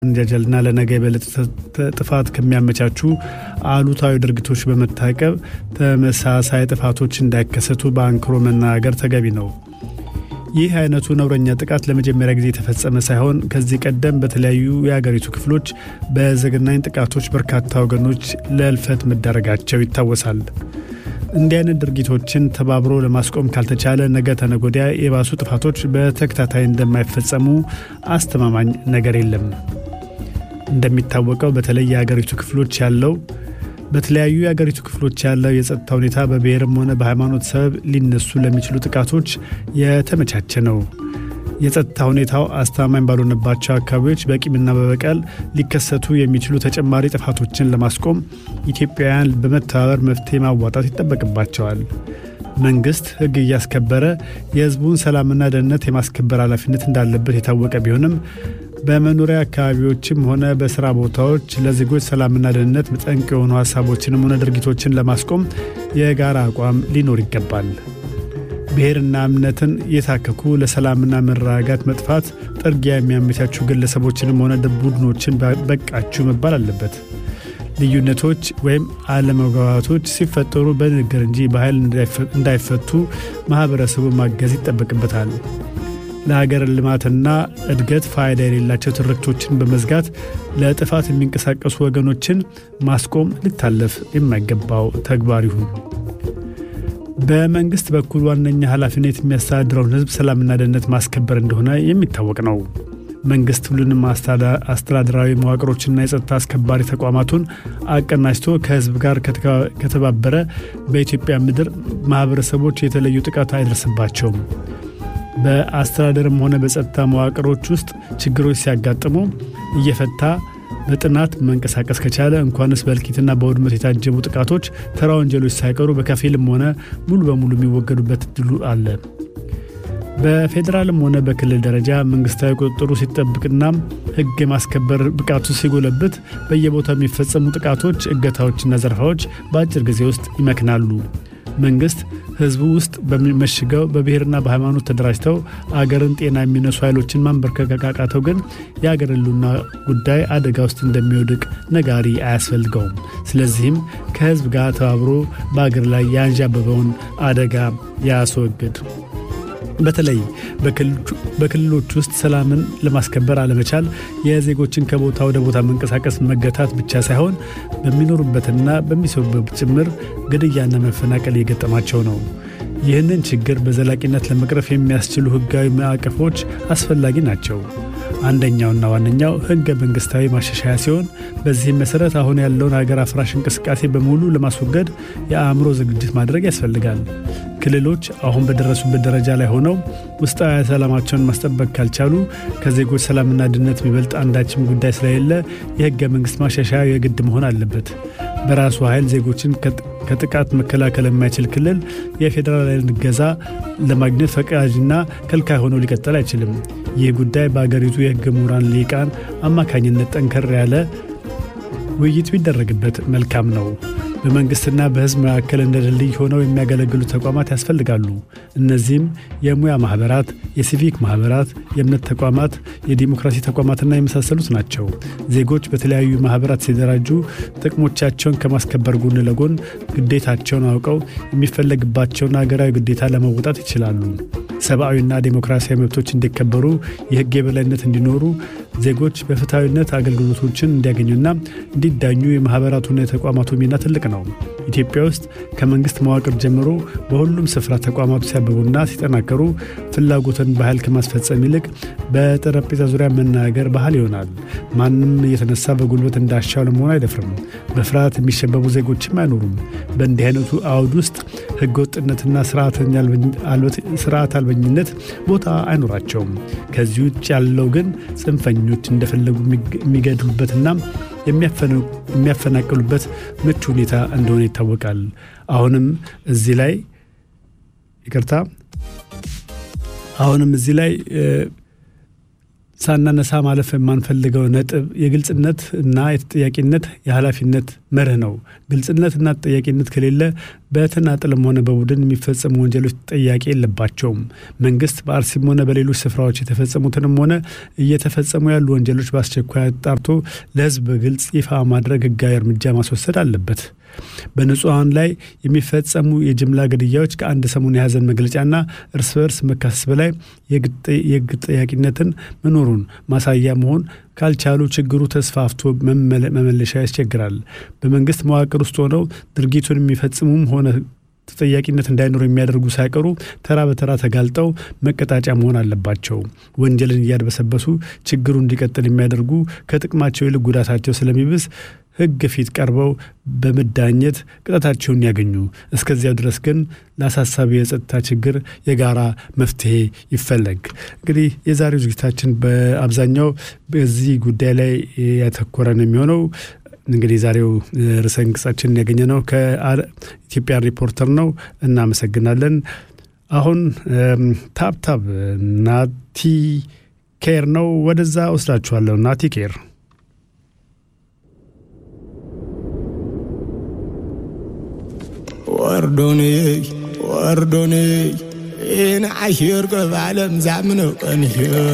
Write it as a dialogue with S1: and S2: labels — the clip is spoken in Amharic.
S1: እንጃጀልና ለነገ የበለጠ ጥፋት ከሚያመቻቹ አሉታዊ ድርጊቶች በመታቀብ ተመሳሳይ ጥፋቶች እንዳይከሰቱ በአንክሮ መናገር ተገቢ ነው። ይህ አይነቱ ነውረኛ ጥቃት ለመጀመሪያ ጊዜ የተፈጸመ ሳይሆን ከዚህ ቀደም በተለያዩ የአገሪቱ ክፍሎች በዘግናኝ ጥቃቶች በርካታ ወገኖች ለእልፈት መዳረጋቸው ይታወሳል። እንዲህ አይነት ድርጊቶችን ተባብሮ ለማስቆም ካልተቻለ ነገ ተነጎዲያ የባሱ ጥፋቶች በተከታታይ እንደማይፈጸሙ አስተማማኝ ነገር የለም። እንደሚታወቀው በተለይ የአገሪቱ ክፍሎች ያለው በተለያዩ የአገሪቱ ክፍሎች ያለው የጸጥታ ሁኔታ በብሔርም ሆነ በሃይማኖት ሰበብ ሊነሱ ለሚችሉ ጥቃቶች የተመቻቸ ነው። የጸጥታ ሁኔታው አስተማማኝ ባልሆነባቸው አካባቢዎች በቂምና በበቀል ሊከሰቱ የሚችሉ ተጨማሪ ጥፋቶችን ለማስቆም ኢትዮጵያውያን በመተባበር መፍትሄ ማዋጣት ይጠበቅባቸዋል። መንግስት ሕግ እያስከበረ የሕዝቡን ሰላምና ደህንነት የማስከበር ኃላፊነት እንዳለበት የታወቀ ቢሆንም በመኖሪያ አካባቢዎችም ሆነ በስራ ቦታዎች ለዜጎች ሰላምና ደህንነት ጠንቅ የሆኑ ሀሳቦችንም ሆነ ድርጊቶችን ለማስቆም የጋራ አቋም ሊኖር ይገባል። ብሔርና እምነትን የታከኩ ለሰላምና መረጋጋት መጥፋት ጥርጊያ የሚያመቻቹ ግለሰቦችንም ሆነ ቡድኖችን በቃችሁ መባል አለበት። ልዩነቶች ወይም አለመግባባቶች ሲፈጠሩ በንግግር እንጂ በኃይል እንዳይፈቱ ማህበረሰቡ ማገዝ ይጠበቅበታል። ለሀገር ልማትና እድገት ፋይዳ የሌላቸው ትርክቶችን በመዝጋት ለጥፋት የሚንቀሳቀሱ ወገኖችን ማስቆም ሊታለፍ የማይገባው ተግባር ይሁን። በመንግስት በኩል ዋነኛ ኃላፊነት የሚያስተዳድረውን ሕዝብ ሰላምና ደህንነት ማስከበር እንደሆነ የሚታወቅ ነው። መንግስት ሁሉንም አስተዳደራዊ መዋቅሮችና የጸጥታ አስከባሪ ተቋማቱን አቀናጅቶ ከህዝብ ጋር ከተባበረ በኢትዮጵያ ምድር ማህበረሰቦች የተለዩ ጥቃት አይደርስባቸውም። በአስተዳደርም ሆነ በጸጥታ መዋቅሮች ውስጥ ችግሮች ሲያጋጥሙ እየፈታ በጥናት መንቀሳቀስ ከቻለ እንኳንስ በእልቂትና በውድመት የታጀቡ ጥቃቶች፣ ተራ ወንጀሎች ሳይቀሩ በከፊልም ሆነ ሙሉ በሙሉ የሚወገዱበት እድሉ አለ። በፌዴራልም ሆነ በክልል ደረጃ መንግስታዊ ቁጥጥሩ ሲጠብቅና ህግ የማስከበር ብቃቱ ሲጎለብት በየቦታው የሚፈጸሙ ጥቃቶች፣ እገታዎችና ዘረፋዎች በአጭር ጊዜ ውስጥ ይመክናሉ። መንግስት ህዝቡ ውስጥ በመሽገው በብሔርና በሃይማኖት ተደራጅተው አገርን ጤና የሚነሱ ኃይሎችን ማንበርከክ ካቃተው ግን የአገር ህልውና ጉዳይ አደጋ ውስጥ እንደሚወድቅ ነጋሪ አያስፈልገውም። ስለዚህም ከህዝብ ጋር ተባብሮ በአገር ላይ ያንዣበበውን አደጋ ያስወግድ። በተለይ በክልሎች ውስጥ ሰላምን ለማስከበር አለመቻል የዜጎችን ከቦታ ወደ ቦታ መንቀሳቀስ መገታት ብቻ ሳይሆን በሚኖሩበትና በሚሰሩበት ጭምር ግድያና መፈናቀል እየገጠማቸው ነው። ይህንን ችግር በዘላቂነት ለመቅረፍ የሚያስችሉ ህጋዊ ማዕቀፎች አስፈላጊ ናቸው። አንደኛውና ዋነኛው ህገ መንግስታዊ ማሻሻያ ሲሆን በዚህም መሰረት አሁን ያለውን ሀገር አፍራሽ እንቅስቃሴ በሙሉ ለማስወገድ የአእምሮ ዝግጅት ማድረግ ያስፈልጋል። ክልሎች አሁን በደረሱበት ደረጃ ላይ ሆነው ውስጣዊ ሰላማቸውን ማስጠበቅ ካልቻሉ ከዜጎች ሰላምና ደህንነት የሚበልጥ አንዳችም ጉዳይ ስለሌለ የህገ መንግስት ማሻሻያ የግድ መሆን አለበት። በራሱ ኃይል ዜጎችን ከጥቃት መከላከል የማይችል ክልል የፌዴራል እገዛ ለማግኘት ፈቃጅና ከልካይ ሆኖ ሊቀጥል አይችልም። ይህ ጉዳይ በአገሪቱ የህግ ምሁራን ሊቃን አማካኝነት ጠንከር ያለ ውይይት ቢደረግበት መልካም ነው። በመንግስትና በህዝብ መካከል እንደ ድልድይ ሆነው የሚያገለግሉ ተቋማት ያስፈልጋሉ። እነዚህም የሙያ ማህበራት፣ የሲቪክ ማህበራት፣ የእምነት ተቋማት፣ የዲሞክራሲ ተቋማትና የመሳሰሉት ናቸው። ዜጎች በተለያዩ ማህበራት ሲደራጁ ጥቅሞቻቸውን ከማስከበር ጎን ለጎን ግዴታቸውን አውቀው የሚፈለግባቸውን ሀገራዊ ግዴታ ለመወጣት ይችላሉ። ሰብአዊና ዴሞክራሲያዊ መብቶች እንዲከበሩ፣ የህግ የበላይነት እንዲኖሩ፣ ዜጎች በፍትሐዊነት አገልግሎቶችን እንዲያገኙና እንዲዳኙ የማህበራቱና የተቋማቱ ሚና ትልቅ ነው። ኢትዮጵያ ውስጥ ከመንግስት መዋቅር ጀምሮ በሁሉም ስፍራ ተቋማቱ ሲያብቡና ሲጠናከሩ ፍላጎትን ባህል ከማስፈጸም ይልቅ በጠረጴዛ ዙሪያ መናገር ባህል ይሆናል። ማንም እየተነሳ በጉልበት እንዳሻው ለመሆን አይደፍርም። በፍርሃት የሚሸበቡ ዜጎችም አይኖሩም። በእንዲህ አይነቱ አውድ ውስጥ ህገወጥነትና ስርዓት አልበኝነት ቦታ አይኖራቸውም። ከዚህ ውጭ ያለው ግን ጽንፈኞች እንደፈለጉ የሚገድሉበትና የሚያፈናቅሉበት ምቹ ሁኔታ እንደሆነ ይታወቃል። አሁንም እዚህ ላይ ይቅርታ፣ አሁንም እዚህ ላይ ሳናነሳ ማለፍ የማንፈልገው ነጥብ የግልጽነት እና የተጠያቂነት የኃላፊነት መርህ ነው። ግልጽነትና ተጠያቂነት ከሌለ በተናጥልም ሆነ በቡድን የሚፈጸሙ ወንጀሎች ተጠያቂ የለባቸውም። መንግስት በአርሲም ሆነ በሌሎች ስፍራዎች የተፈጸሙትንም ሆነ እየተፈጸሙ ያሉ ወንጀሎች በአስቸኳይ አጣርቶ ለሕዝብ በግልጽ ይፋ ማድረግ ህጋዊ እርምጃ ማስወሰድ አለበት። በንጹሐን ላይ የሚፈጸሙ የጅምላ ግድያዎች ከአንድ ሰሞን የሀዘን መግለጫና እርስ በርስ መካሰስ በላይ የህግ ጠያቂነትን መኖሩን ማሳያ መሆን ካልቻሉ ችግሩ ተስፋፍቶ መመለሻ ያስቸግራል። በመንግስት መዋቅር ውስጥ ሆነው ድርጊቱን የሚፈጽሙም ሆነ ተጠያቂነት እንዳይኖር የሚያደርጉ ሳይቀሩ ተራ በተራ ተጋልጠው መቀጣጫ መሆን አለባቸው። ወንጀልን እያድበሰበሱ ችግሩ እንዲቀጥል የሚያደርጉ ከጥቅማቸው ይልቅ ጉዳታቸው ስለሚብስ ህግ ፊት ቀርበው በመዳኘት ቅጣታቸውን ያገኙ። እስከዚያው ድረስ ግን ለአሳሳቢ የጸጥታ ችግር የጋራ መፍትሄ ይፈለግ። እንግዲህ የዛሬው ዝግጅታችን በአብዛኛው በዚህ ጉዳይ ላይ ያተኮረ ነው የሚሆነው። እንግዲህ ዛሬው ርዕሰ አንቀጻችንን ያገኘ ነው ከኢትዮጵያ ሪፖርተር ነው። እናመሰግናለን። አሁን ታብታብ ናቲ ኬር ነው። ወደዛ ወስዳችኋለሁ። ናቲ ኬር
S2: ወርዶኔ ወርዶኔ ይህን ዓሽር ቅብ ዓለም ዛምነው ቀንሽ